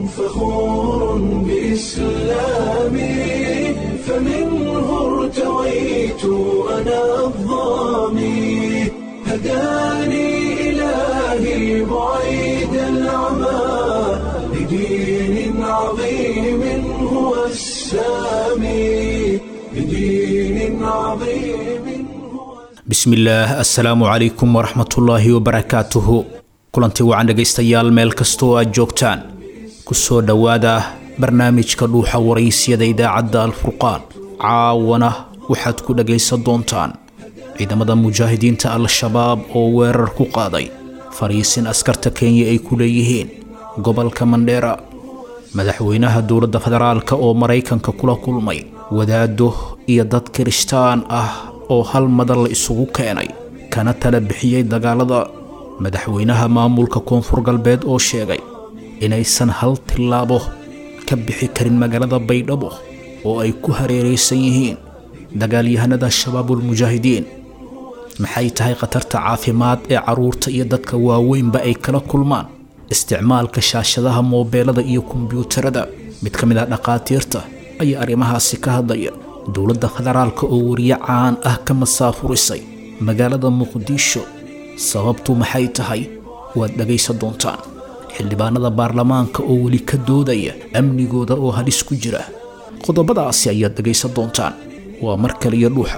فخور بإسلامي فمنه ارتويت أنا الظامي هداني إلهي بعيد العمى لدين عظيم هو السامي لدين عظيم هو bismillaah assalaamu calaykum waraxmatullaahi wabarakaatuhu kulantii wacan dhegaystayaal meel kastoo aad joogtaan ku soo dhowaada barnaamijka dhuuxa waraysyada idaacadda alfurqaan caawana waxaad ku dhagaysan doontaan ciidamada mujaahidiinta al-shabaab oo weerar ku qaaday fariisin askarta kenya ay ku leeyihiin gobolka mandheera madaxweynaha dowladda federaalka oo maraykanka kula kulmay wadaado iyo dad kirishtaan ah oo hal madar la isugu keenay kana tala bixiyey dagaalada madaxweynaha maamulka koonfur galbeed oo sheegay inaysan hal tillaabo ka bixi karin magaalada baydhabo oo ay ku hareeraysan yihiin dagaalyahanada shabaabulmujaahidiin maxay tahay khatarta caafimaad ee carruurta iyo dadka waaweynba ay kala kulmaan isticmaalka shaashadaha moobeelada iyo kombiyuutarada mid ka mid ah dhakhaatiirta ayaa arrimahaasi ka hadlaya dowladda federaalka oo wariye caan ah ka masaafurisay magaalada muqdisho sababtu maxay tahay waad dhagaysan doontaan xildhibaanada baarlamaanka oo weli ka doodaya amnigooda oo halis ku jira qodobadaasi ayaad dhagaysan doontaan waa mar kaliya dhuuxa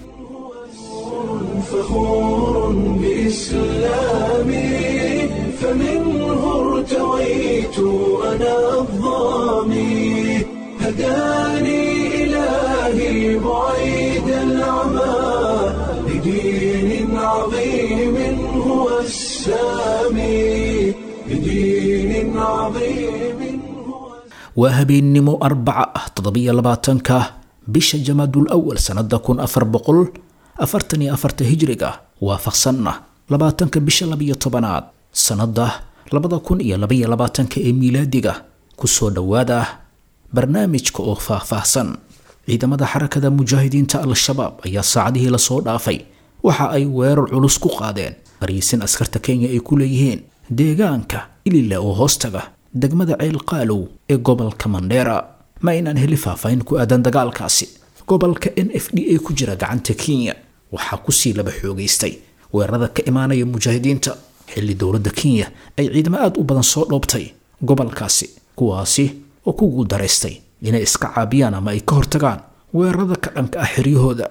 فخور بإسلامي فمنه ارتويت أنا الظامي هداني إلهي بعيد العمى لدين عظيم هو السامي لدين عظيم هو waa habeennimo arbaca ah toddobiyo labaatanka bisha jamaadul awal sannada kun afar boqol afartan iyo afarta hijriga waafaqsanna labaatanka bisha labiyo tobanaad sannada labada kun iyo labaiyo labaatanka ee miilaadiga kusoo dhowaada barnaamijka oo faahfaahsan ciidamada xarakada mujaahidiinta al-shabaab ayaa saacadihii lasoo dhaafay waxa ay weerar culus ku qaadeen fariisin askarta kenya ay ku leeyihiin deegaanka ilile oo hoostaga degmada ceel qaalow ee gobolka mandheera ma aynaan heli faahfaahin ku aadan dagaalkaasi gobolka n f d a ku jira gacanta kenya waxaa kusii laba xoogaystay weerarada ka imaanaya mujaahidiinta xilli dowladda kenya ay ciidamo aada u badan soo dhoobtay gobolkaasi kuwaasi oo ku guuldaraystay inay iska caabiyaan ama ay ka hortagaan weerarada ka dhanka ah xiryahooda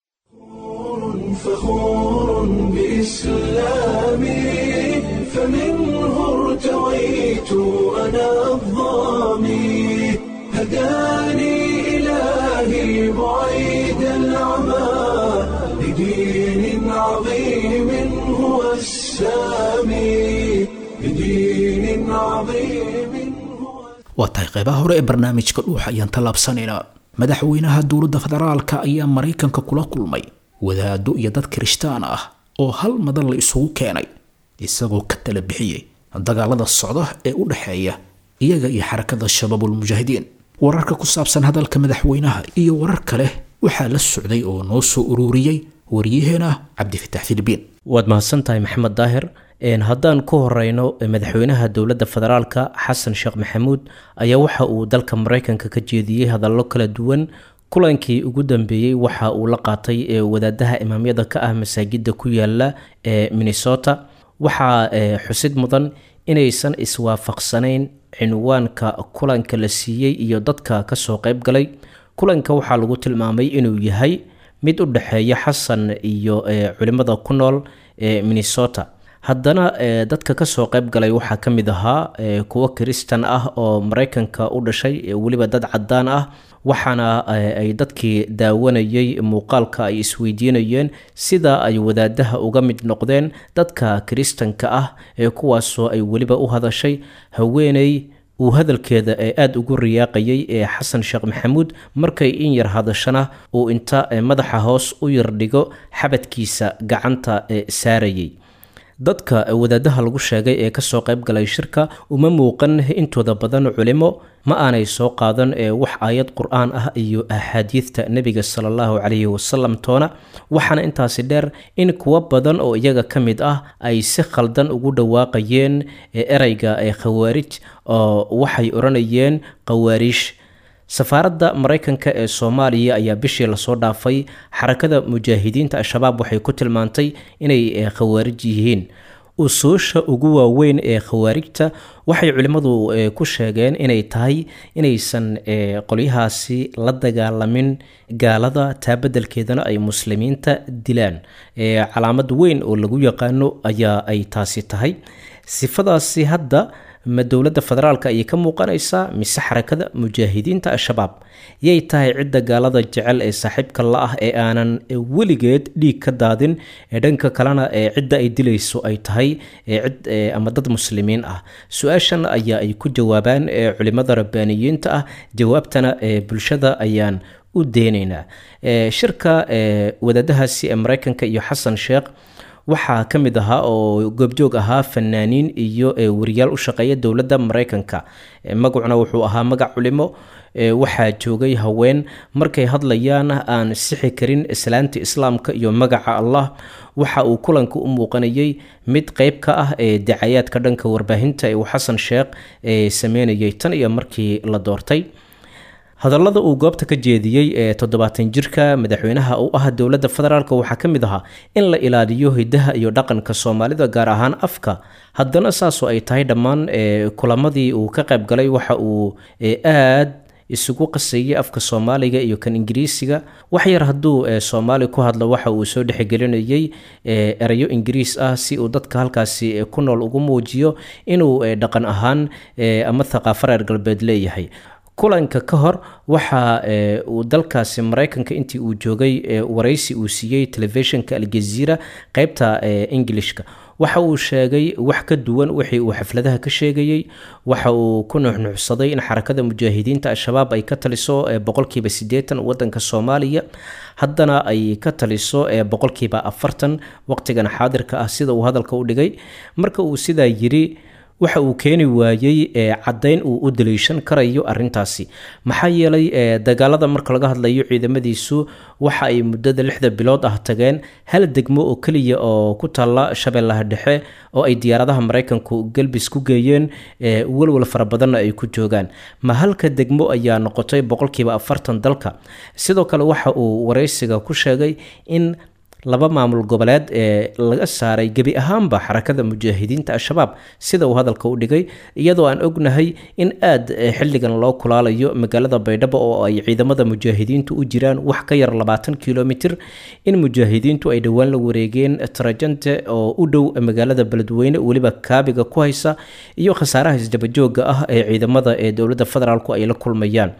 فخور بإسلامي فمنه ارتويت أنا الظامي هداني إلهي بعيد العمى لدين عظيم هو السامي لدين عظيم هو waa tahay qaybaha hore ee barnaamijka dhuuxa ayaan tallaabsanaynaa madaxweynaha dowladda federaalka ayaa maraykanka kula kulmay wadaado iyo dad kirishtaan ah oo hal madan la isugu keenay isagoo ka tala bixiyey dagaalada socda ee u dhexeeya iyaga iyo xarakada shabaabulmujaahidiin wararka ku saabsan hadalka madaxweynaha iyo warar kale waxaa la socday oo noo soo ururiyey waryaheena cabdifatax filibiin waad mahadsan tahay maxamed daahir Een, haddaan ku horeyno madaxweynaha dowladda federaalka xasan sheekh maxamuud ayaa waxa uu dalka mareykanka ka jeediyey hadallo kala duwan kulankii ugu dambeeyey waxa uu la qaatay ee wadaadaha imaamyada ka ah masaajida ku yaala ee minnesota waxaa ee, xusid mudan inaysan iswaafaqsanayn cinwaanka kulanka la siiyey iyo dadka kasoo qayb galay kulanka waxaa lagu tilmaamay inuu yahay mid u dhexeeya xasan iyo ee, culimada ku nool ee minnesota haddana ee, dadka kasoo qayb galay waxaa ka mid ahaa ee, kuwo kiristan ah oo maraykanka u dhashay ee weliba dad cadaan ah waxaana ee, ay dadkii daawanayay muuqaalka ay isweydiinayeen sida ay wadaadaha uga mid noqdeen dadka kiristanka ah ee kuwaasoo ay weliba u hadashay haweeney uu hadalkeeda ee aada ugu riyaaqayay ee xasan sheekh maxamuud markay in yar hadashana uu inta ee, madaxa hoos u yar dhigo xabadkiisa gacanta ee saarayay dadka wadaadaha lagu sheegay ee kasoo qayb galay shirka uma muuqan intooda badan culimo ma aanay soo qaadan ee wax aayad qur-aan ah iyo axaadiidta nebiga sala allahu calayhi wasalam toona waxaana intaasi dheer in kuwo badan oo iyaga ka mid ah ay si khaldan ugu dhawaaqayeen ereyga ee khawaarij oo waxay odhanayeen khawaariish safaaradda maraykanka ee soomaaliya ayaa bishii lasoo dhaafay xarakada mujaahidiinta al-shabaab waxay ku tilmaantay inay khawaarij yihiin usuusha ugu waaweyn ee khawaarijta waxay culimmadu ku sheegeen inay tahay inaysan qolyahaasi la dagaalamin gaalada taa beddelkeedana ay muslimiinta dilaan calaamad weyn oo lagu yaqaano ayaa ay taasi tahay sifadaasi hadda ma dowladda federaalka ayay ka muuqanaysaa mise xarakada mujaahidiinta al-shabaab yay tahay cidda gaalada jecel ee saaxiibka la ah ee aanan weligeed dhiig ka daadin ee dhanka kalena ee cidda ay dilayso ay tahay cid ama dad muslimiin ah su-aashan ayaa ay ku jawaabaan culimada rabbaaniyiinta ah jawaabtana bulshada ayaan u deynaynaa shirka wadaadahaasi ee maraykanka iyo xasan sheekh waxaa ka mid ahaa oo goobjoog ahaa fanaaniin iyo wariyaal u shaqeeya dowladda maraykanka magacuna wuxuu ahaa magac culimo waxaa joogay haween markay hadlayaan aan sixi karin islaanta islaamka iyo magaca allah waxa uu kulanka u muuqanayay mid qeyb ka ah ee dacayaadka dhanka warbaahinta ee uu xasan sheekh sameynayay tan iyo markii la doortay hadallada uu goobta ka jeediyey ee toddobaatan jirka madaxweynaha u ah dowladda federaalk waxaa ka mid ahaa in la ilaaliyo hidaha iyo dhaqanka soomaalida gaar ahaan afka haddana saasoo ay tahay dhammaan kulamadii uu ka qayb galay waxa uu aad isugu qasayay afka soomaaliga iyo kan ingiriisiga wax yar hadduu soomaali ku hadlo waxa uu soo dhexgelinayay erayo ingiriis ah si uu dadka halkaasi ku nool ugu muujiyo inuu dhaqan ahaan ama thaqaafo reer galbeed leeyahay kulanka ka hor waxa uu dalkaasi maraykanka intii uu joogay waraysi uu siiyey telefishinka aljaziira qeybta ingilishka waxa uu sheegay wax ka duwan wixii uu xafladaha ka sheegayey waxa uu ku nuxnuxsaday in xarakada mujaahidiinta al-shabaab ay ka taliso boqolkiiba siddeetan wadanka soomaaliya haddana ay ka taliso boqolkiiba afartan waqtigan xaadirka ah sida uu hadalka u dhigay marka uu sidaa yiri waxa uu keeni waayey caddayn uu u daliishan karayo arintaasi maxaa yeelay dagaalada marka laga hadlayo ciidamadiisu waxa ay muddada lixda bilood ah tageen hal degmo oo keliya oo ku taalla shabeellaha dhexe oo ay diyaaradaha maraykanku galbis ku geeyeen welwal fara badanna ay ku joogaan ma halka degmo ayaa noqotay boqolkiiba afartan dalka sidoo kale waxa uu waraysiga ku sheegay in laba maamul goboleed ee laga saaray gebi ahaanba xarakada mujaahidiinta al-shabaab sida uu hadalka u dhigay iyadoo aan ognahay in aad xilligan loo kulaalayo magaalada baydhabo oo ay ciidamada mujaahidiintu u jiraan wax ka yar labaatan kilomitir in mujaahidiintu ay dhowaan la wareegeen trajante oo u dhow magaalada beledweyne weliba kaabiga ku haysa iyo khasaaraha isdabajooga ah ee ciidamada ee dowladda federaalku ay la kulmayaan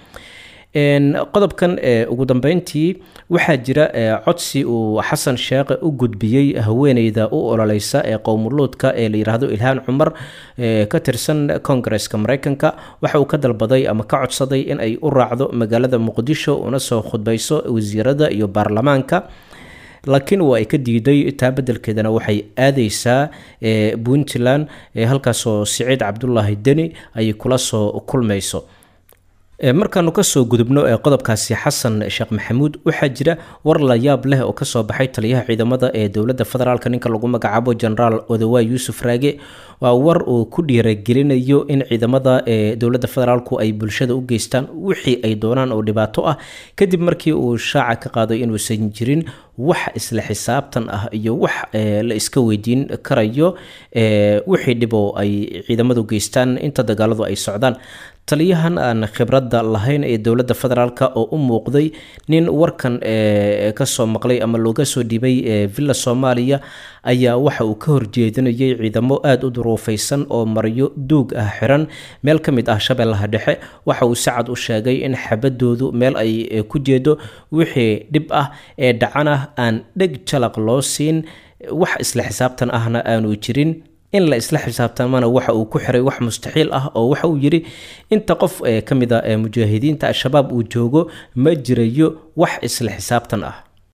qodobkan ugu dambeyntii waxaa jira codsi uu xasan sheekh u gudbiyey haweeneyda u ololeysa ee qowmuluudka ee la yidhaahdo ilhaan cumar ka tirsan kongareska mareykanka waxa uu ka dalbaday ama ka codsaday in ay u raacdo magaalada muqdisho una soo khudbayso wasiirada iyo baarlamaanka laakiin waa ay ka diiday taa beddelkeedana waxay aadeysaa puntland halkaasoo siciid cabdulaahi deni ay kula soo kulmayso markaanu kasoo gudubno ee qodobkaasi xasan sheekh maxamuud waxaa jira war la yaab leh oo kasoo baxay taliyaha ciidamada ee dowladda federaalk ninka lagu magacaabo genaraal odawaay yuusuf raage waa war uu ku dhiiragelinayo in ciidamada ee dowladda federaalku ay bulshada u geystaan wixii ay doonaan oo dhibaato ah kadib markii uu shaaca ka qaaday inuusan jirin wax isla xisaabtan ah iyo wax la iska weydiin karayo wixii dhiboo ay ciidamadu geystaan inta dagaaladu ay socdaan taliyahan aan khibradda lahayn ee dowladda federaalk oo u muuqday nin warkan kasoo maqlay ama looga soo dhibay villa soomaaliya ayaa waxa uu ka horjeedinayay ciidamo aada u duruufaysan oo maryo duug ah xiran meel ka mid ah shabeellaha dhexe waxa uu si cad u sheegay in xabadoodu meel ay ku jeedo wixii dhib ah ee dhacan ah aan dheg jalaq loo siin wax isla xisaabtan ahna aanu jirin in la isla xisaabtamana waxa uu ku xiray wax mustaxiil ah oo waxa uu yidhi inta qof ee ka mid a ee mujaahidiinta al-shabaab uu joogo ma jirayo wax isla xisaabtan ah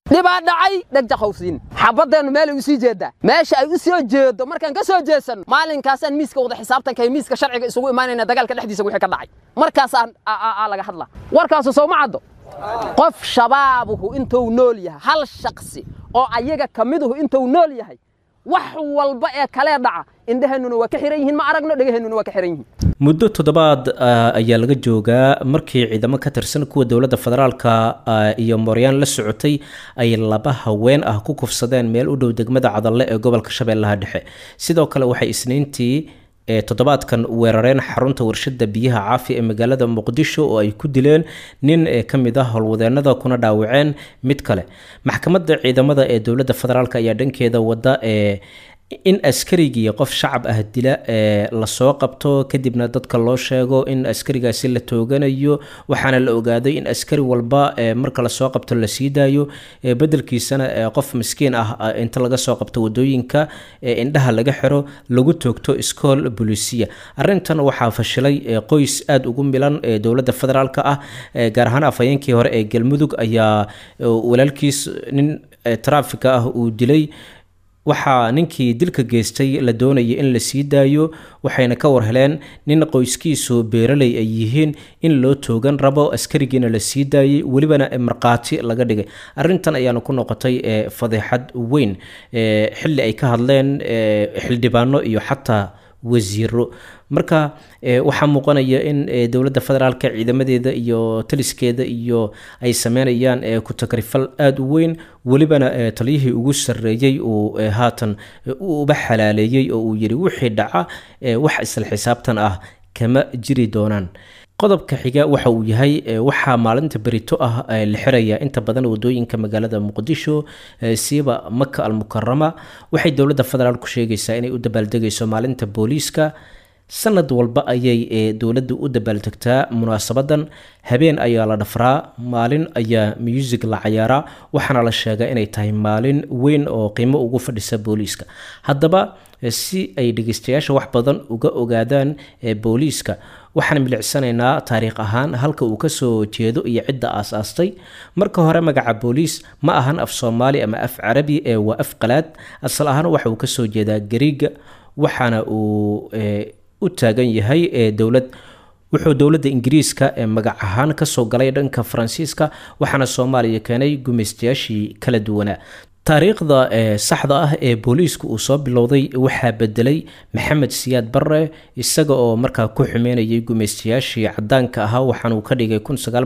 dhibaa dhacay dhagjaqowsiin xabadeennu meel ay u sii jeeddaa meesha ay u soo jeedo markaan ka soo jeesanno maalinkaasaan miiska wada xisaabtanka iyo miiska sharciga isugu imaanayna dagaalka dhexdiisa wixii ka dhacay markaasaan laga hadla warkaasu soo ma caddo qof shabaabuhu intuu nool yahay hal shaksi oo ayaga ka miduhu intuu nool yahay wax walba ee kalee dhaca indheheennuna waa ka xiran yihiin ma aragno dhegaheennuna waa ka xiran yihiin muddo toddobaad ayaa laga joogaa markii ciidamo ka tirsan kuwa dowladda federaalka iyo mooryaan la socotay ay laba haween ah ku kufsadeen meel u dhow degmada cadalle ee gobolka shabeellaha dhexe sidoo kale waxay isniintii toddobaadkan weerareen xarunta warshada biyaha caafi ee magaalada muqdisho oo ay ku dileen nin ka mid ah howlwadeenada kuna dhaawaceen mid kale maxkamadda ciidamada ee dowladda federaalk ayaa dhankeeda wada ee in askarigii qof shacab ah dila ee lasoo qabto kadibna dadka loo sheego in askarigaasi la tooganayo waxaana la ogaaday in askari walba marka lasoo qabto la sii daayo bedelkiisana qof miskiin ah inta laga soo qabto wadooyinka indhaha laga xiro lagu toogto iskool bolisiya arintan waxaa fashilay qoys aada ugu milan ee dowladda federaalk ah gaar ahaan afhayeenkii hore ee galmudug ayaa walaalkiis nin trafika ah uu dilay waxaa ninkii dilka geystay la doonaya in la sii daayo waxayna ka warheleen nin qoyskiisu beeraley ay yihiin in loo toogan rabo askarigiina la sii daayay welibana markhaati laga dhigay arintan ayaana ku noqotay fadeexad weyn xilli ay ka hadleen xildhibaano iyo xataa wasiiro marka waxaa muuqanaya in dowladda federaalka ciidamadeeda iyo taliskeeda iyo ay sameynayaan ku-takrifal aada u weyn welibana taliyihii ugu sarreeyey uu haatan uba xalaaleeyey oo uu yidhi wixii dhaca wax isla xisaabtan ah kama jiri doonaan qodobka xiga waxa uu yahay waxaa maalinta berito ah la xiraya inta badan wadooyinka magaalada muqdisho siiba maka almukarama waxay dowladda federaal ku sheegaysaa inay u dabaaldegayso maalinta booliiska sanad walba ayay dowladda u dabaaldegtaa munaasabadan habeen ayaa la dhafraa maalin ayaa muusig la cayaaraa waxaana la sheegaa inay tahay maalin weyn oo qiimo ugu fadhisa booliiska haddaba si ay dhegeystayaasha wax badan uga ogaadaan booliiska waxaan milicsanaynaa taariikh ahaan halka uu kasoo jeedo iyo cidda aas-aastay marka hore magaca booliis ma ahan af soomaali ama af carabi ee waa af qalaad asal ahaan waxa uu kasoo jeedaa gariiga waxaana uu u taagan yahay dowlad wuxuu dowladda ingiriiska ee magac ahaan kasoo galay dhanka faransiiska waxaana soomaaliya keenay gumaystayaashii kala duwanaa taariikhda saxda ah ee booliisku uu soo bilowday waxaa bedelay maxamed siyaad barre isaga oo markaa ku xumeynayay gumaystayaashii cadaanka ahaa waxaanuu ka dhigay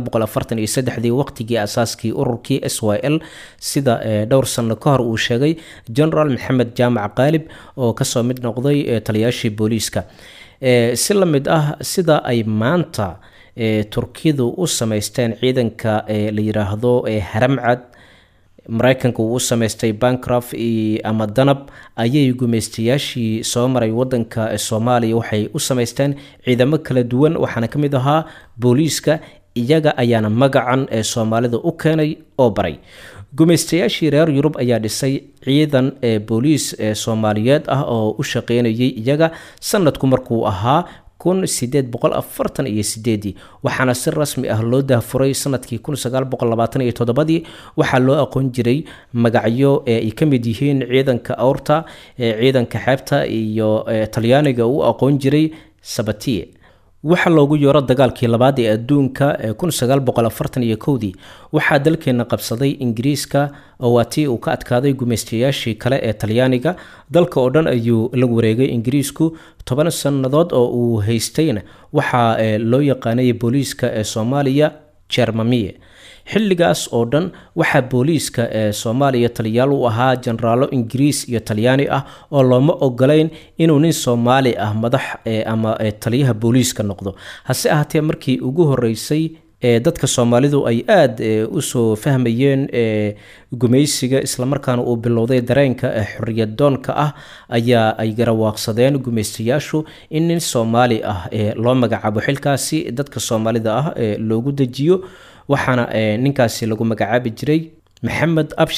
dii waqtigii asaaskii ururkii s y l sida dhowr sano ka hor uu sheegay generaal maxamed jaamac qaalib oo kasoo mid noqday taliyaashii booliiska si la mid ah sida ay maanta turkidu u samaysteen ciidanka la yiraahdo haramcad maraykanka uu u samaystay bancroft ama danab ayay gumaystayaashii soo maray wadanka soomaaliya waxay u samaysteen ciidamo kala duwan waxaana ka mid ahaa booliiska iyaga ayaana magacan ee soomaalida u keenay oo baray gumaystayaashii reer yurub ayaa dhisay ciidan ee booliis ee soomaaliyeed ah oo u shaqeynayay iyaga sanadku markuu ahaa kun sideed boqol afartan iyo sideedii waxaana si rasmi ah loo dahfuray sanadkii kun sagaal boqol labaatan iyo toddobadii waxaa loo aqoon jiray magacyo ee ay ka mid yihiin ciidanka awrta ee ciidanka xeebta iyo talyaaniga u aqoon jiray sabatiye waxaa loogu yeero dagaalkii labaad ee adduunka ee kun sagaal boqol afartan iyo kowdii waxaa dalkeena qabsaday ingiriiska oo waa tii uu ka adkaaday gumaystayaashii kale ee talyaaniga dalka oo dhan ayuu la wareegay ingiriisku toban sannadood oo uu haystayna waxaa loo yaqaanay booliiska ee soomaaliya jermamiye xilligaas oo dhan waxaa booliiska ee soomaaliya taliyaal u ahaa jenaraalo ingiriis iyo talyaani ah oo looma ogolayn inuu nin soomaali ah madax ama taliyaha booliiska noqdo hase ahaatee markii ugu horeysay dadka soomaalidu ay aada usoo fahmayeen gumaysiga islamarkaana uu bilowday dareenka xoriyadoonka ah ayaa ay garawaaqsadeen gumaystayaashu in nin soomaali ah loo magacaabo xilkaasi dadka soomaalida ah loogu dejiyo waxaana ninkaasi lagu magacaabi jiray maxamed abshir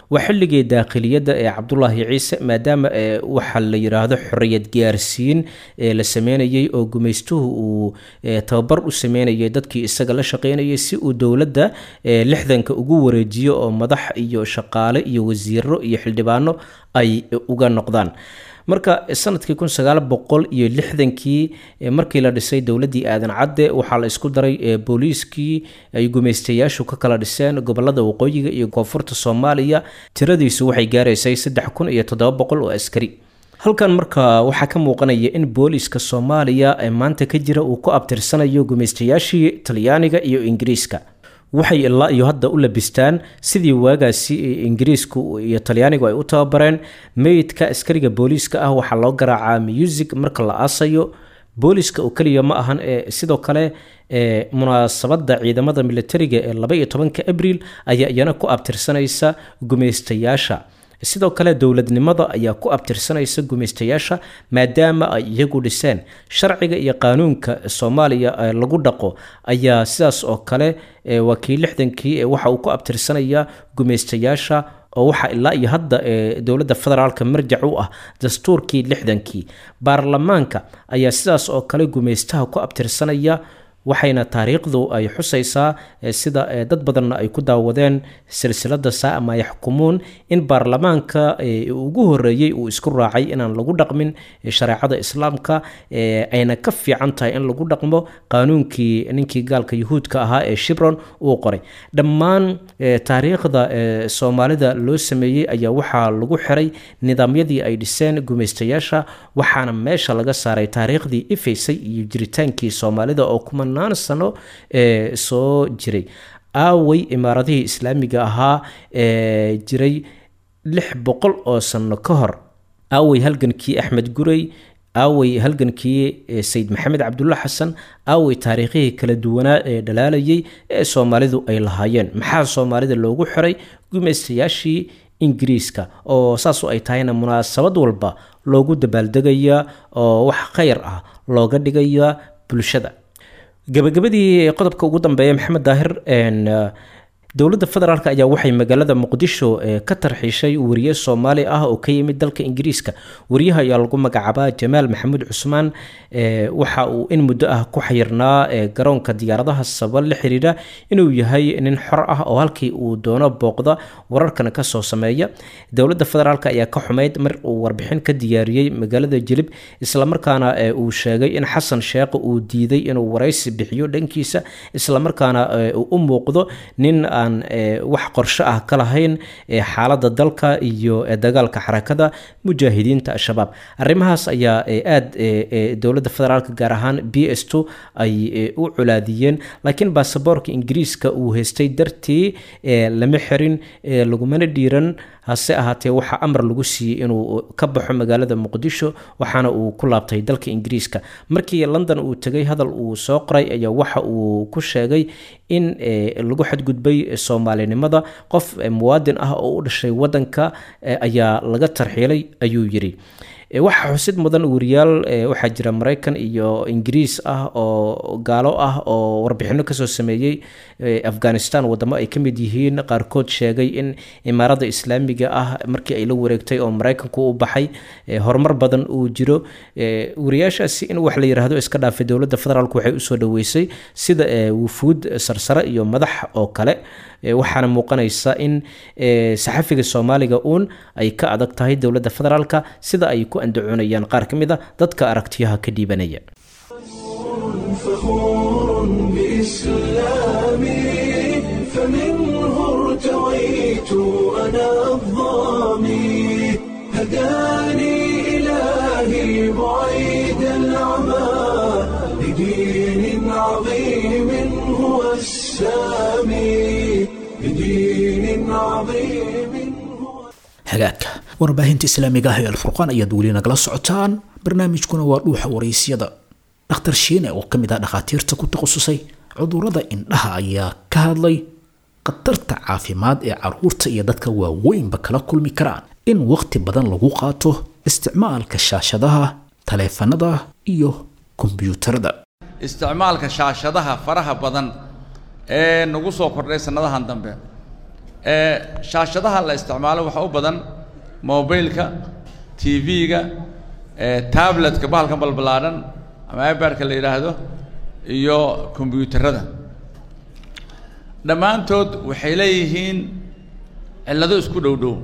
waa xilligii daakhiliyadda ee cabdulaahi ciise maadaama waxa la yidhaahdo xorriyad gaarsiin la sameynayay oo gumaystuhu uu tababar u sameynayay dadkii isaga la shaqeynayay si uu dowladda lixdanka ugu wareejiyo oo madax iyo shaqaale iyo wasiiro iyo xildhibaano ay uga noqdaan marka sanadkii kun sagaal boqol iyo lixdankii markii la dhisay dowladdii aadan cadde waxaa la isku daray booliiskii ay gumaystayaashu ka kala dhiseen gobolada waqooyiga iyo koonfurta soomaaliya tiradiisu waxay gaaraysay saddex kun iyo toddoba boqol oo askari halkan marka waxaa ka muuqanaya in booliiska soomaaliya ee maanta ka jira uu ku abtirsanayo gumaystayaashii talyaaniga iyo ingiriiska waxay ilaa iyo hadda u labistaan sidii waagaasi ingiriisku iyo talyaanigu ay u tababareen meydka askariga booliiska ah waxaa loo garaacaa music marka la aasayo booliiska oo keliya ma ahan ee sidoo kale munaasabadda ciidamada militariga ee laba iyo tobanka abriil ayaa iyana ku abtirsanaysa gumaystayaasha sidoo kale dowladnimada ayaa ku abtirsanaysa gumaystayaasha maadaama ay iyagu dhiseen sharciga iyo qaanuunka soomaaliya lagu dhaqo ayaa sidaas oo kale waa kii lixdankii waxa uu ku abtirsanaya gumaystayaasha oo waxaa ilaa iyo hadda dowladda federaalka marjac u ah dastuurkii lixdankii baarlamaanka ayaa sidaas oo kale gumaystaha ku abtirsanaya waxayna taariikhdu ay xusaysaa sida dad badanna ay ku daawadeen silsilada saa ma yaxkumuun in baarlamaanka ugu horeeyey uu isku raacay inaan lagu dhaqmin shareecada islaamka ayna ka fiican tahay in lagu dhaqmo qaanuunkii ninkii gaalka yuhuudka ahaa ee shibron uu qoray dhammaan taariikhda soomaalida loo sameeyey ayaa waxaa lagu xiray nidaamyadii ay dhiseen gumaystayaasha waxaana meesha laga saaray taariikhdii ifaysay iyo jiritaankii soomaalida oo kuma sano ee soo jiray aaway imaaradihii islaamiga ahaa ee jiray lix boqol oo sano ka hor aaway halgankii axmed gurey aaway halgankii sayid maxamed cabdulla xasan aaway taariikhihii kala duwanaa ee dhalaalayay ee soomaalidu ay lahaayeen maxaa soomaalida loogu xiray gumaystayaashii ingiriiska oo saasu ay tahayna munaasabad walba loogu dabaaldegaya oo wax khayr ah looga dhigaya bulshada gabagabadii qodobka ugu dambeeya maxamed daahir dowladda federaalk ayaa waxay magaalada muqdisho ka tarxiishay wariye soomaali ah oo ka yimid dalka ingiriiska wariyaha ayaa lagu magacaabaa jamaal maxamuud cusmaan waxa uu in muddo ah ku xayirnaa garoonka diyaaradaha sabab la xiriira inuu yahay nin xor ah oo halkii uu doono booqda wararkana kasoo sameeya dowladda federaalk ayaa ka xumayd mar uu warbixin ka diyaariyey magaalada jilib islamarkaana uu sheegay in xasan sheekh uu diiday inuu waraysi bixiyo dhankiisa islamarkaana uu u muuqdo nin aan wax qorsho ah ka lahayn xaaladda dalka iyo dagaalka xarakada mujaahidiinta al-shabaab arrimahaas ayaa aada dowladda federaalk gaar ahaan b s t ay u colaadiyeen laakiin baasaboorka ingiriiska uu haystay dartii lama xirin lagumana dhiiran hase ahaatee waxaa amar lagu siiyey inuu ka baxo magaalada muqdisho waxaana uu ku laabtay dalka ingiriiska markii london uu tegay hadal uu soo qoray ayaa waxa uu ku sheegay in lagu xadgudbay soomaalinimada qof muwaadin ah oo u dhashay wadanka ayaa laga tarxiilay ayuu yiri waxaa xusid mudan wariyaal waxaa jira maraykan iyo ingiriis ah oo gaalo ah oo warbixino kasoo sameeyey afghanistan wadamo ay ka mid yihiin qaarkood sheegay in imaarada islaamiga ah markii ay la wareegtay oo maraykanku u baxay horumar badan uu jiro wariyaashaasi in wax la yiraahdo iska dhaafay dowladda federaalk waxay usoo dhaweysay sida wufuud sarsare iyo madax oo kale waxaana muuqanaysa in saxafiga soomaaliga uun ay ka adag tahay dowladda federaalka sida ay ku andacoonayaan qaar ka mid a dadka aragtiyaha ka dhiibanaya فخور بإسلامي فمنه ارتويت أنا الظامي هداني إلهي بعيد العمى لدين عظيم هو السامي لدين عظيم هو hagaagka warbaahinta islaamiga ah ee alfurqaan ayaad weli nagala socotaan barnaamijkuna waa dhuuxa waraysyada dhakhtar shiine oo ka mid ah dhakhaatiirta ku takhasusay cudurrada indhaha ayaa ka hadlay khatarta caafimaad ee caruurta iyo dadka waaweynba kala kulmi karaan in wakhti badan lagu qaato isticmaalka shaashadaha taleefanada iyo kombiyuutarada isticmaalka shaashadaha faraha badan ee nagu soo kordhay sannadahan dambe shaashadaha la isticmaalo waxaa u badan mobileka t v-ga tabletka bahalkan balballaadhan ama ibarka la yidhaahdo iyo kombyuutarada dhammaantood waxay leeyihiin cillado isku dhow dhow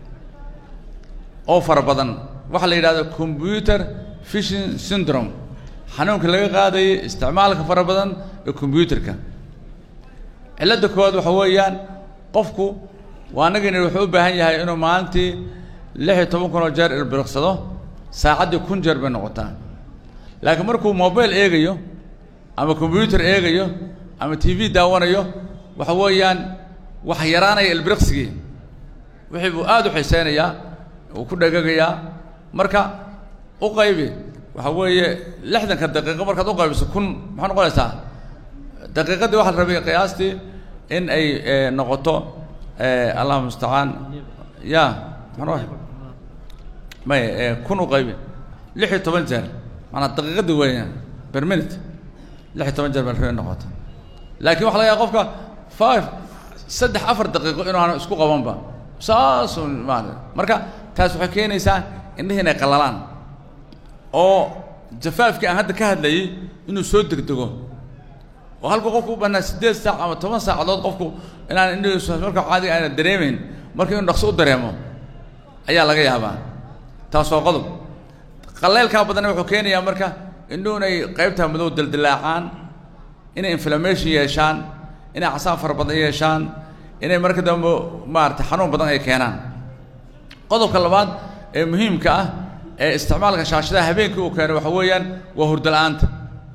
oo fara badan waxaa la yidhahdo computer fishing syndrome xanuunka laga qaadayay isticmaalka fara badan ee combyuterka cilladda koowaad waxa weeyaan qofku waa anagani wuxuu u baahan yahay inuu maalintii lix iyo toban kun oo jeer ilbiriqsado saacaddii kun jeer bay noqotaa laakiin markuu mobile eegayo ama combyuter eegayo ama t v daawanayo waxa weeyaan wax yaraanaya ilbiriqsigii wixii buu aada u xiiseynayaa uu ku dhegagayaa marka u qaybi waxa weeye lixdanka daqiiqo markaad u qaybiso kun maxaa noqonaysaa daqiiqadii waxaa la rabay qiyaastii in ay noqoto allahuma mustacaan ya maxaa may kun u qaybi lix iyo toban jeer maanaa daqiiqadii weeyaan per minute lix iyo toban jeer baa la rabay in noqoto laakiin waxa laga yaaba qofka five saddex afar daqiiqo inuu aanu isku qabanba saasu maarata marka taas waxay keenaysaa indhihi inay qallalaan oo jafaafkii aan hadda ka hadlayay inuu soo degdego oo halkuu qofku u bannaa siddeed saac ama toban saacadood qofku inaan indhihiisu marka caadiga aana dareemayn marka inuu dhaqso u dareemo ayaa laga yaabaa taas waa qodob qalleylkaa badanna wuxuu keenayaa marka indhuhu inay qaybtaa madow dildilaacaan inay inflammation yeeshaan inay casaan fara badan yeeshaan inay marka dambe maarata xanuun badan ay keenaan qodobka labaad ee muhiimka ah ee isticmaalka shaashadaha habeenkii uu keeno waxa weeyaan waa hurdala-aanta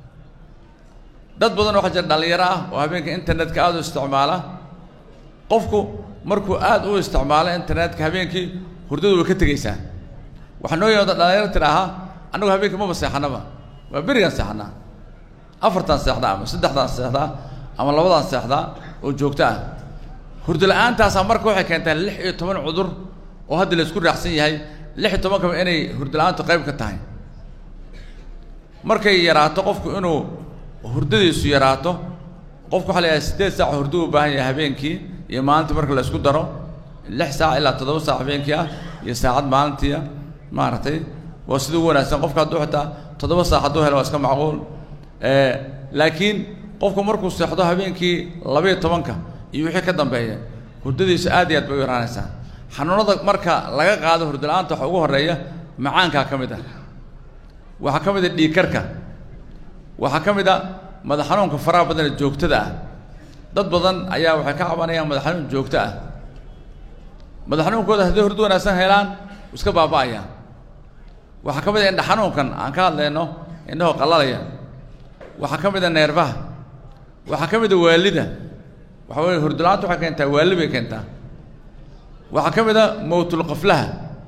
dad badan waxaa jira dhallinyaro ah oo habeenka internetka aada u isticmaala qofku markuu aada u isticmaalo internetka habeenkii hurdadu way ka tegeysaa waxaa noo yimaada dhalinyaro tidhaahaa annagu habeenkii maba seexanaba waa berigaan seexanaa afartaan seexdaa ama saddexdaan seexdaa ama labadaan seexdaa oo joogto ah hurdala-aantaasaa marka waxay keentaa lix iyo toban cudur oo hadda la isku raacsan yahay lix iyo tobankaba inay hurdala-aantu qayb ka tahay markay yaraato qofku inuu hurdadiisu yaraato qofku waxa la yidhaha siddeed saac hurdo u baahan yahay habeenkii iyo maalintii marka la isku daro lix saac ilaa toddoba saac habeenkii ah iyo saacad maalintii ah maaragtay waa sida ugu wanaagsan qofka hadduu xitaa toddoba saac hadduu helo waa iska macquul laakiin qofku markuu seexdo habeenkii labaiyo tobanka iyo wixii ka dambeeya hurdadiisu aad iyo aad bay u yaraanaysaa xanuunada marka laga qaado hurdala-aanta waxa ugu horreeya macaankaa ka mid ah waxaa ka mid a dhiigkarka waxaa ka mid a madax xanuunka faraha badan ee joogtada ah dad badan ayaa waxay ka cabanayaan madax xanuun joogto ah madax xanuunkooda hadday hurdo wanaagsan helaan iska baaba'ayaan waxaa ka mid a indha xanuunkan aan ka hadlayno indhahoo qallalaya waxaa ka mid a neerbaha waxaa ka mid a waalida waxa weye hurdala-aanta waxay keentaa waali bay keentaa waxaa ka mid a mowtulqaflaha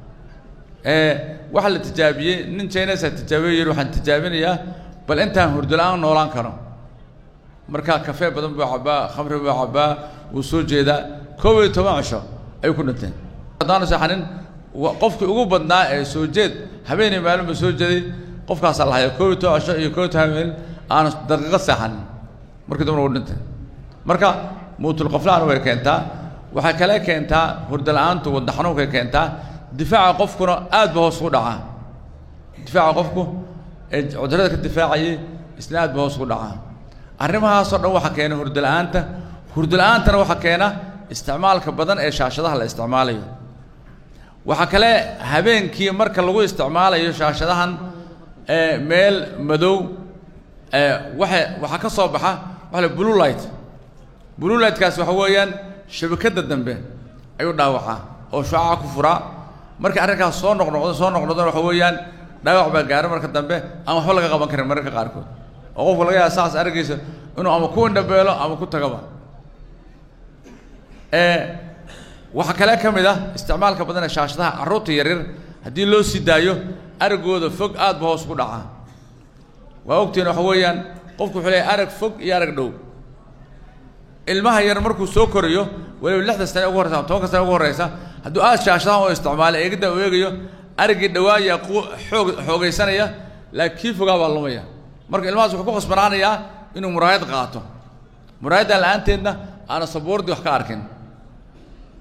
waxaa la tijaabiyey nin chinesa tijaabiye yidhi waxaan tijaabinayaa bal intaan hurdala-aan noolaan karo markaa kafee badan buu cabbaa khamri buu cabbaa wuu soo jeedaa koob iyo toban cisho ayuu ku dhinteen haddaanu seexanin qofkii ugu badnaa ee soo jeed habeenay maalin buu soo jeeday qofkaasaa lahaya koob iyo toban cisho iyo koob iyo toban habeen aanu daqiiqad seexanin markii dambana uu dhintay marka mowtulqaflaana way keentaa waxay kale keentaa hurdala-aantu wadna xanuunkay keentaa difaaca qofkuna aad ba hoos ugu dhacaa difaaca qofku ee cudurada ka difaacayay isna aad ba hoos ugu dhacaa arrimahaasoo dhan waxaa keena hurdala-aanta hurdala-aantana waxaa keena isticmaalka badan ee shaashadaha la isticmaalayo waxaa kale habeenkii marka lagu isticmaalayo shaashadahan ee meel madow ee waxa waxaa ka soo baxa waxa la blue light blue lightkaas waxa weeyaan shabakadda dambe ayuu dhaawacaa oo shucaca ku furaa marka arrinkaas soo noqnoqdo soo noqnoqdona waxa weeyaan dhaawac baa gaaro marka dambe aan waxba laga qaban karin mararka qaarkood oo qofku laga yaaba saas araggiisa inuu ama ku indhabeelo ama ku tagaba waxaa kale ka mid ah isticmaalka badan ee shaashadaha carruurta yaryar haddii loo sii daayo araggooda fog aad ba hoos ku dhacaa waa ogtiin waxa weeyaan qofku wuxuu leeyahay arag fog iyo arag dhow ilmaha yar markuu soo korayo waliba lixda sane ugu horreysa ama tobanka sane ugu horreysa hadduu aad shaashadahan u isticmaalo eegidda u eegayo araggii dhawaayaa ku xoog xoogaysanaya laakiin kii fogaa baa lumaya marka ilmahaas wuxuu ku khasbanaanayaa inuu muraayad qaato muraayaddan la-aanteedna aana sabuurdii wax ka arkin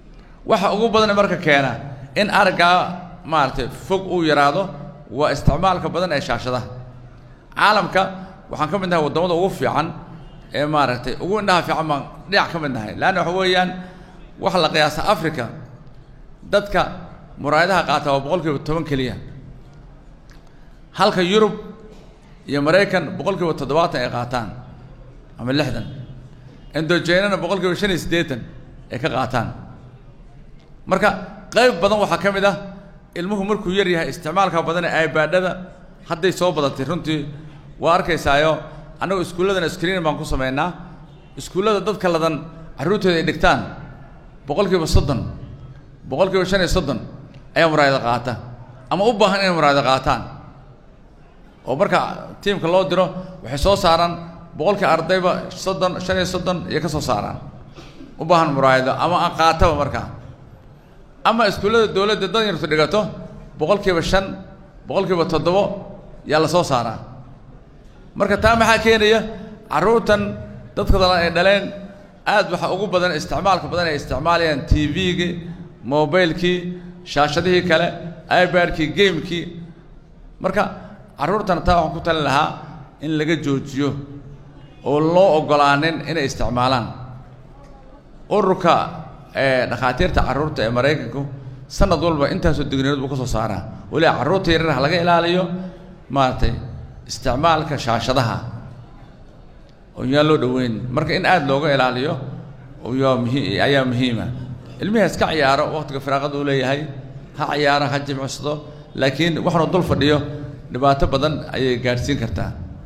waxa ugu badan marka keena in araggaa maaragtay fog uu yaraado waa isticmaalka badan ee shaashadaha caalamka waxaan ka mid nahay waddamada ugu fiican ee maaragtay ugu indhaha fiican baan dhinac ka mid nahay leanna waxa weeyaan waxa la qiyaasa africa dadka muraayadaha qaata waa boqol kiiba toban keliya halka yurub iyo maraykan boqol kiiba toddobaatan ay qaataan ama lixdan indojaynana boqol kiiba shan iyo siddeetan ay ka qaataan marka qayb badan waxaa ka mid ah ilmuhu markuu yar yahay isticmaalka badan ee ibaadhada hadday soo badatay runtii waa arkaysaayo annagu iskuulladana screen baan ku samaynaa iskuullada dadka ladan carruurtooda ay dhigtaan boqol kiiba soddon boqol kiiba shan iyo soddon ayaa muraayada qaata ama u baahan inay muraayada qaataan oo marka tiimka loo diro waxay soo saaraan boqolkii ardayba soddon shan iyo soddon iyo ka soo saaraan u baahan muraayado ama aan qaataba markaa ama iskuullada dowladda dad yartu dhigato boqol kiiba shan boqol kiiba toddobo yaa la soo saaraa marka taa maxaa keenaya carruurtan dadka dalan ay dhaleen aad waxaa ugu badan isticmaalka badan ay isticmaalayaan t v-gii mobilekii shaashadihii kale ibadkii gamekii marka carruurtana taa waxaan ku talin lahaa in laga joojiyo oo loo oggolaanin inay isticmaalaan ururka dhakhaatiirta carruurta ee maraykanku sanad walba intaasoo digniyood buu ka soo saaraa weliba carruurta yaryar ha laga ilaaliyo maaragtay isticmaalka shaashadaha oo yaan loo dhoweyn marka in aada looga ilaaliyo yaa muhi ayaa muhiima ilmihi iska ciyaaro waqtiga firaaqada uu leeyahay ha ciyaaro ha jimicsado laakiin waxnu dul fadhiyo dhibaato badan ayay gaadhsiin kartaa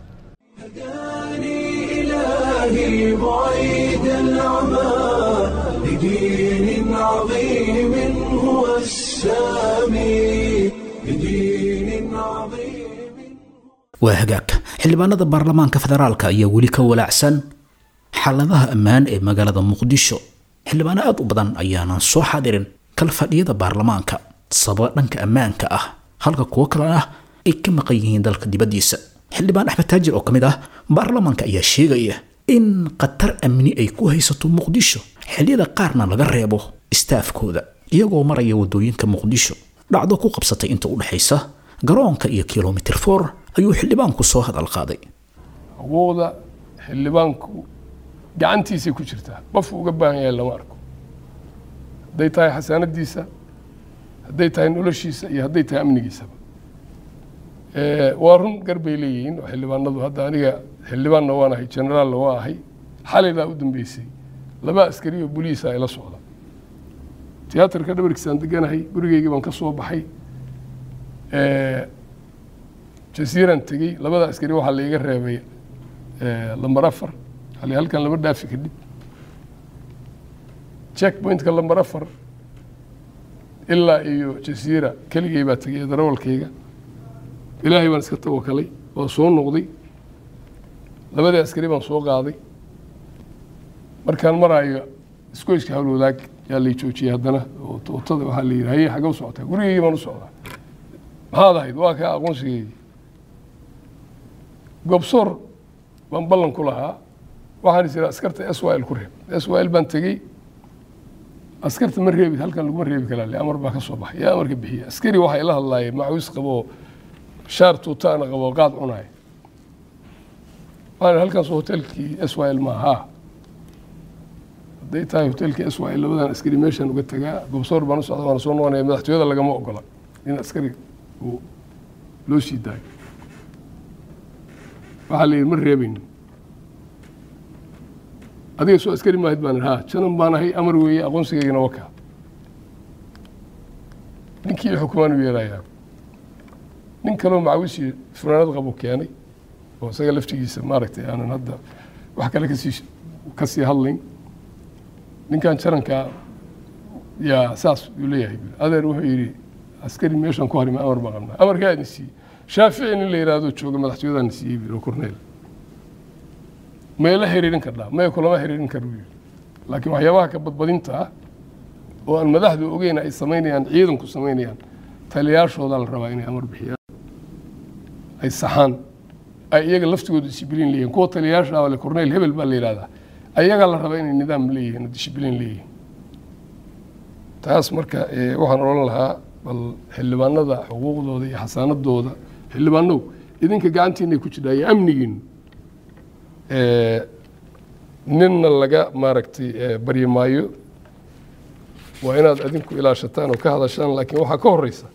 إلهي بعيد العمى لدين عظيم هو السامي لدين عظيم waa hagaag xildhibaanada baarlamaanka federaalka ayaa weli ka walaacsan xaaladaha ammaan ee magaalada muqdisho xildhibaano aad u badan ayaanan soo xadirin kala fadhiyada baarlamaanka sababa dhanka ammaanka ah halka kuwo kalena ay ka maqan yihiin dalka dibaddiisa xildhibaan axmed taajir oo ka mid ah baarlamaanka ayaa sheegaya in khatar amni ay ku haysato muqdisho xilliyada qaarna laga reebo istaafkooda iyagoo maraya waddooyinka muqdisho dhacdo ku qabsatay inta u dhexaysa garoonka iyo kilomitir for ayuu xildhibaanku soo hadal qaaday xuquuqda xildhibaanku gacantiisay ku jirtaa qof uga baahan yahay lama arko hadday tahay xasaanadiisa hadday tahay noloshiisa iyo hadday tahay amnigiisaba waa run gar bay leeyihiin oo xildhibaanadu hadda aniga xildhibaanna waan ahay generaalna waa ahay xalilaa u dambeysay laba askari oo boliisa ay la socda tiyaatarka dhabarkiisaan deganahay gurigeygii baan ka soo baxay jasiiraan tegey labada askari waxaa la iga reebay lambar afar hal halkan lama dhaafi kadib check pointka lambar afar ilaa iyo jasiira keligay baa tegay darawalkayga ilaahay baan iska tawakalay waa soo noqday labadii askari baan soo qaaday markaan maraayo iskoyska hawlwadaag yaa lay joojiyey haddana oo tootada waxaa la yidhi haye xagga u socotaa gurigeygii baan u socdaa maxaad ahayd waa kaa aqoonsigeydii gobsoor baan ballan ku lahaa waxaan is idhaa askarta s y l ku reeb s y l baan tegey askarta ma reebid halkan laguma reebi karaa le amar baa ka soo baxay yaa amarka bixiya askari waxay la hadlaayeen macawiis qaboo shaar tuutaana qaboo qaad cunaaya waxaan halkaas hotelkii s y l maaha hadday tahay hotelkii s y l labadan askari meeshaan uga tagaa gobsoor baan u socda waana soo noqonaya madaxtooyada lagama ogola in askari uu loo sii daayo waxaa la yidhi ma reebayno adiga soo askari maahid baan ha janan baan ahay amar weeye aqoonsigaygana wakaa ninkii i xukumaan u yeerayaa nin kaloo macawisi funaanad qabo keenay oo isaga laftigiisa maaragtay aanan hadda wax kale kasii kasii hadlayn ninkan jarankaa yaa saas uu leeyahay adeer wuxuu yidhi askari meeshaan ku harima amar baan qabnaa amarkaa idin siiyey shaafici nin la yidhaahdo jooga madaxtooyadaan siiyey biro corneel may la xiriirin kardhaa maya kulama xiriirin kar buu yidhi laakiin waxyaabaha ka badbadinta ah oo aan madaxdu ogeyn ay samaynayaan ciidanku samaynayaan taliyaashoodaa la rabaa inay amar bixiyaan ay saxaan ay iyaga laftigooda dishibliin leeyihin kuwa taliyaasha ale corneel hebel baa la yidhahdaa ayagaa la rabaa inay nidaam leeyihiin oo dishibliin leeyihiin taas marka waxaan odhan lahaa bal xildhibaanada xuquuqdooda iyo xasaanadooda xildhibaanow idinka gacantiinay ku jirtaa iyo amnigiinu ninna laga maaragtay baryi maayo waa inaad adinku ilaashataan oo ka hadashaan laakiin waxaa ka horeysa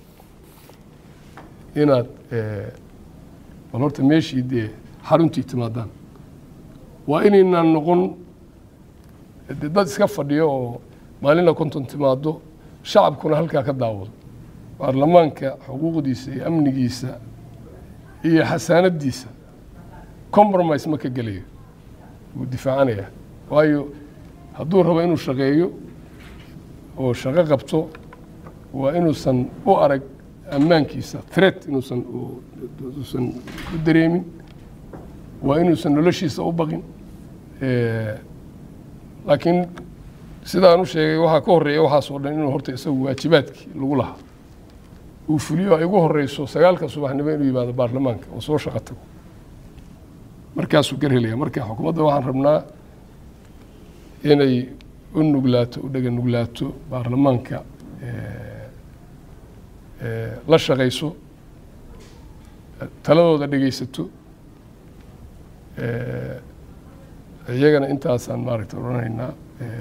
inaad bal horta meeshii dee xaruntii timaadaan waa inaynaan noqon de dad iska fadhiyo oo maalina konton timaado shacabkuna halkaa ka daawado baarlamaanka xuquuqdiisa iyo amnigiisa iyo xasaanadiisa compromise ma ka gelayo wuu difaacanaya waayo hadduu rabo inuu shaqeeyo oo shaqo qabto waa inuusan u arag ammaankiisa threat inuusan uusan u dareemin waa inuusan noloshiisa u baqin laakiin sidaan u sheegay waxaa ka horeeya waxaas oo dhan inuu horta isagu waajibaadkii lagu lahaa uu fuliyo ay ugu horeyso sagaalka subaxnimo inuu yimaado baarlamaanka oo soo shaqo tago markaasuu gar helaya marka xukuumadda waxaan rabnaa inay u nuglaato u dhega nuglaato baarlamaanka la shaqayso taladooda dhegeysato iyagana intaasaan maaragta odhanaynaa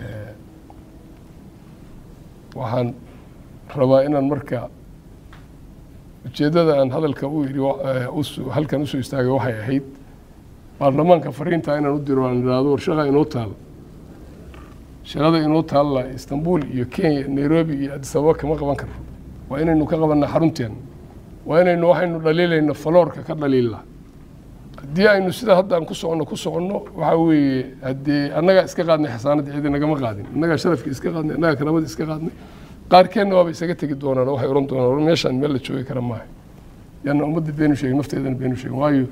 waxaan rabaa inaan marka ujeeddada aan hadalka u yidhi halkan usoo istaagay waxay ahayd baarlamaanka fariintaa inaan u diro aan idhaahdo war shaqa inoo taal shaqada inoo taalla istanbul iyo kenya nairobi iyo addis ababa kama qaban karno waa inaynu ka qabanna xarunteena waa inaynu waxaynu dhaliilayno faloorka ka dhaliilla haddii aynu sida hadda aan ku soconno ku soconno waxaa weeye haddee annagaa iska qaadnay xasaanadda cidi nagama qaadin annagaa sharafka iska qaadnay annagaa karaamada iska qaadnay qaarkeenna waaba isaga tegi doonaan oo waxay ohan doonaan war meeshaan meel la joogi kara maaha yaana ummadda beenu sheegin nafteedana beenu sheegin waayo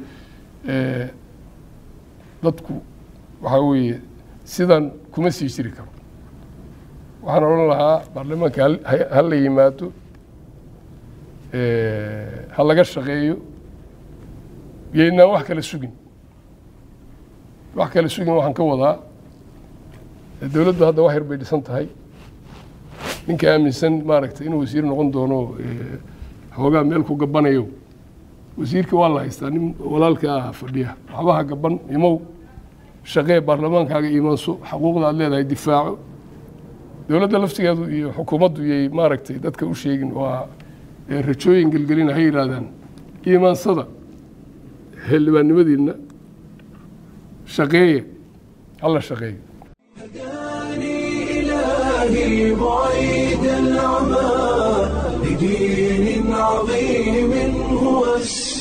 dadku waxaa weeye sidan kuma sii jiri karo waxaan odhan lahaa baarlamaanka ha la yimaado ha laga shaqeeyo yaynaan wax kala sugin wax kala sugin waxaan ka wadaa dowladdu hadda wax yar bay dhisan tahay ninka aaminsan maaragtay inuu wasiir noqon doono xoogaa meel ku gabanayo wasiirka waa la haystaa nin walaalka ah fadhiya waxbaha gaban imow shaqee baarlamaankaaga iimaanso xaquuqda aad leedahay difaaco dowladda laftigeedu iyo xukuumaddu yay maaragtay dadka u sheegin waa rajooyin gelgelina ha yidhaahdaan iimaansada xildhibaannimadiinna shaqeeye hala shaqeeyo إلهي بعيد العمى لدين عظيم هو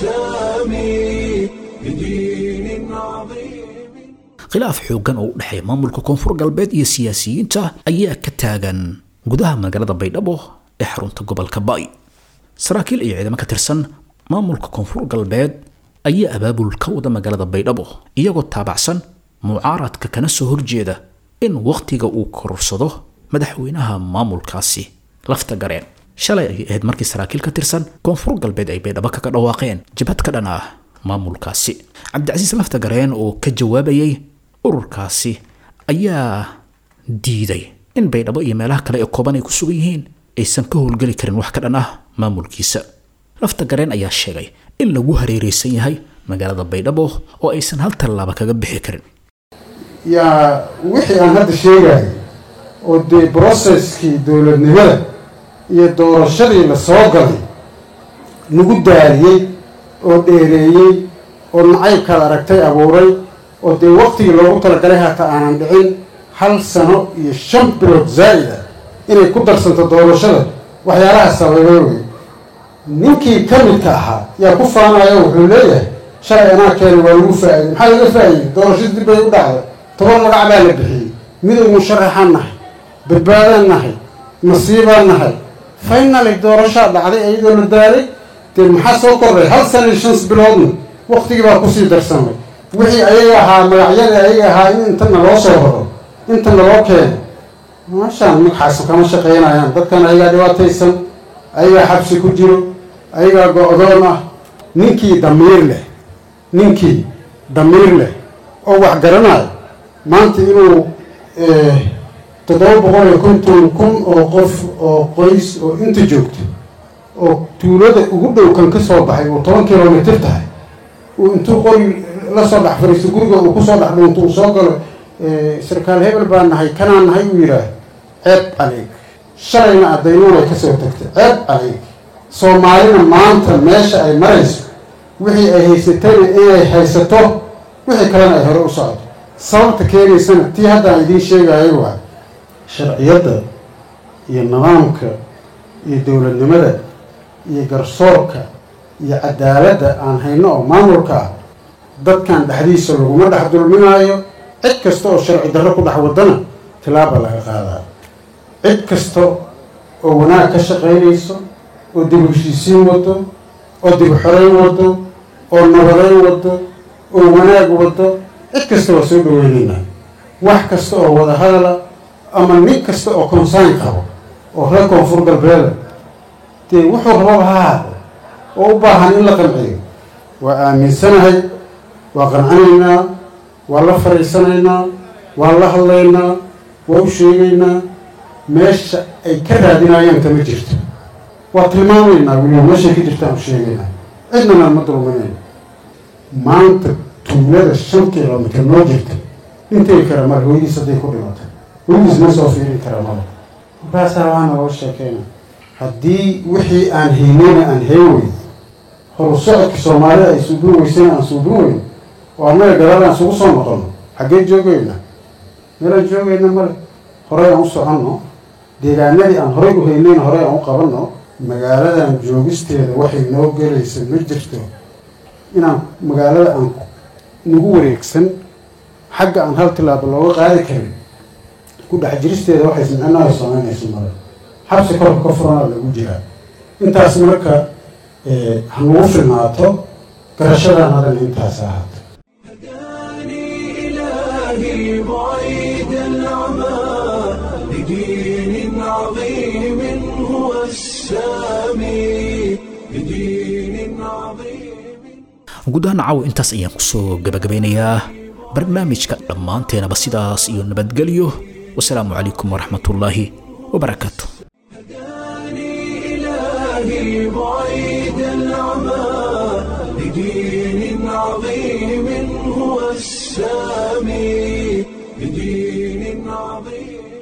السامي لدين عظيم khilaaf xooggan oo u dhexeeya maamulka koonfur galbeed iyo siyaasiyiinta ayaa ka taagan gudaha magaalada baydhabo ee xarunta gobolka ba'i saraakiil iyo ciidamo ka tirsan maamulka koonfur galbeed ayaa abaabul ka wada magaalada baydhabo iyagoo taabacsan mucaaradka kana soo horjeeda in wakhtiga uu korursado madaxweynaha maamulkaasi lafta gareen shalay ayay ahayd markii saraakiil ka tirsan koonfur galbeed ay baydhabo kaga dhawaaqeen jabhad ka dhan ah maamulkaasi cabdicasiis lafta gareen oo ka jawaabayay ururkaasi ayaa diiday in baydhabo iyo meelaha kale ee kooban ay ku sugan yihiin aysan ka howlgeli karin wax ka dhan ah maamulkiisa lafta gareen ayaa sheegay in lagu hareereysan yahay magaalada baydhabo oo aysan hal tallaaba kaga bixi karin yaa wixii aan hadda sheegayay oo dee broceskii dowladnimada iyo doorashadii la soo galay nagu daariyey oo dheereeyey oo nacaybkaad aragtay abuuray oo dee waktigii loogu talagalay hata aanan dhicin hal sano iyo shan bilood zaa'id ah inay ku darsanto doorashada waxyaalaha sababay wey ninkii ka midka ahaa yaa ku faanayo wuxuu leeyahay shalay anaa keenay waa lagu faa'iday maxaa laga faa'iday doorashada dib bay u dhacday toban magac baa la bixiyey midow musharaxaan nahay badbaadaan nahay masiibaan nahay finally doorashaa dhacday iyadoo la daalay dee maxaa soo kordhay hal sana iyo shans biloodna waktigii baa kusii darsamay wixii ayaga ahaa magacyadii ayaga ahaa in intana loo soo raro intana loo keeno maashaan magaxaasu kama shaqaynayaan dadkan ayagaa dhibaataysan ayagaa xabsi ku jiro ayagaa go-doon ah ninkii damiir leh ninkii damiir leh oo wax garanayo maanta inuu toddoba boqol iyo konton kun oo qof oo qoys oo inta joogto oo tuulada ugu dhow kan ka soo baxay oo toban kilomitr tahay uu intuu qori la soo dhex fariisto guriga uu kusoo dhex dhuunto uu soo galo sarkaal hebel baa nahay kanaa nahay uu yidhaah ceeb adeeg shalayna addaynuun ay kasoo tagtay ceeb adeeg soomaalina maanta meesha ay marayso wixii ay haysatayna inay haysato wixii kalena ay hore u socdo sababta keenaysana tii haddaan idiin sheegayo waa sharciyadda iyo nidaamka iyo dowladnimada iyo garsoorka iyo cadaaladda aan hayno oo maamulka ah dadkan dhexdiisa laguma dhex dulminaayo cid kasta oo sharci darro ku dhex wadana tilaaba laga qaadaa cid kasta oo wanaag ka shaqaynayso oo dib heshiisiin wado oo dib xoreyn wado oo nabadeyn wado oo wanaag wado cid kasta waa soo dhaweynaynaa wax kasta oo wada hadala ama nin kasta oo consaan qabo oo reer koonfur galbeeda dee wuxuu rababa ha haado oo u baahan in la qanciyo waa aaminsanahay waa qancanaynaa waa la fariisanaynaa waa la hadlaynaa waa u sheegaynaa meesha ay ka raadinayaan kama jirto waa tilmaamaynaa weliba meeshay ka jirtaan u sheegaynaa cidnana ma dulminayno maanta tuulada shan kilomitr noo jirta intay kara mar hooyadiis hadday ku dhimatay hooyadiis ma soo fiirin kara maba markaasaa waana loo sheekeyna haddii wixii aan haynayna aan hayn weyn horu socodka soomaalida ay suubin weysana aan suubin weyn oo annaga gadaal aan isugu soo noqono xaggee joogayna meelaan joogayna male horey aan u soconno deegaanadii aan horey u haynayna horey aan u qabanno magaaladan joogisteeda waxay noo gelaysa ma jirto inaan magaalada aan nagu wareegsan xagga aan hal tilaabo looga qaadi karin ku dhex jiristeeda waxay micnaha samaynayso male xabsi korka ka furanaa lagu jiraa intaas marka ha nagu filnaato garashadan hadan intaas ahaato إلهي بعيد العمى لدين عظيم هو السامي لدين عظيم guud ahaan caawa intaas ayaan kusoo gabagabeynayaa barnaamijka dhammaanteenaba sidaas iyo nabadgelyo wasalaamu calaykum waraxmatullaahi wabarakaatu إلهي بعيد العمى لدين عظيم هو السامي لدين عظيم